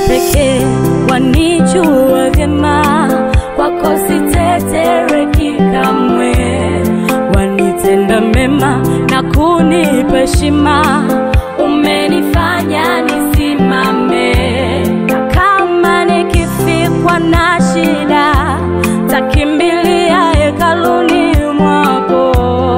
pekee wanijua vyema, kwako sitetereki kamwe, wanitenda mema na kunipa heshima, umenifanya nisimame, na kama nikifikwa na shida, takimbilia hekaluni mwako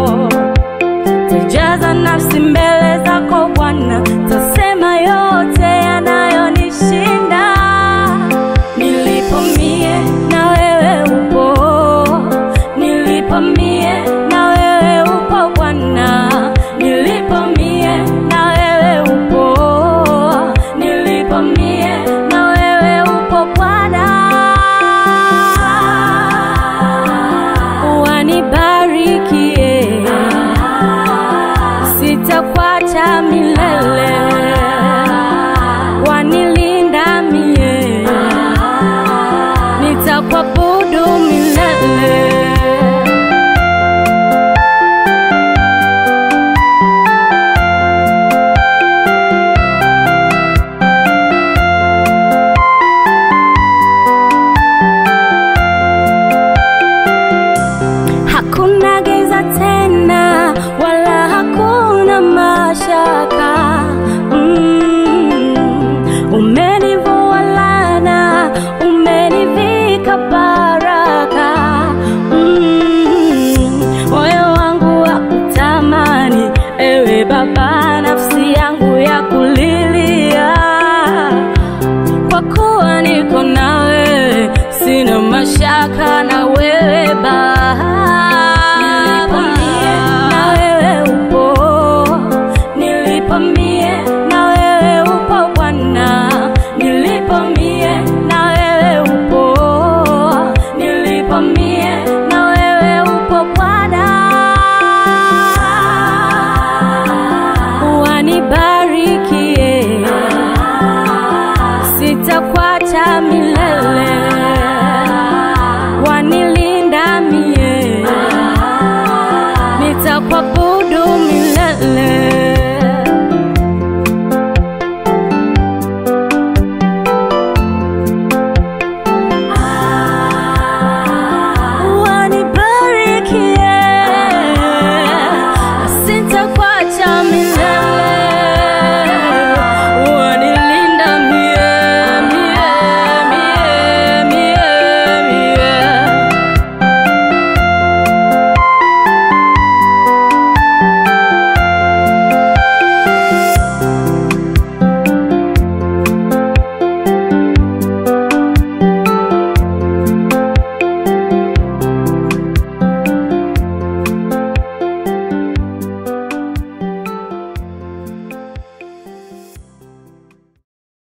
tajaza nafsi mbele zako Bwana, tasema yote yanayonishinda. Nilipo mie na wewe upo, nilipo mie na wewe upo Bwana, nilipo mie na wewe upo, nilipo mie na wewe upo Bwana. Wanibarikie sitakuacha milele, wanilinda mie, nitakuabudu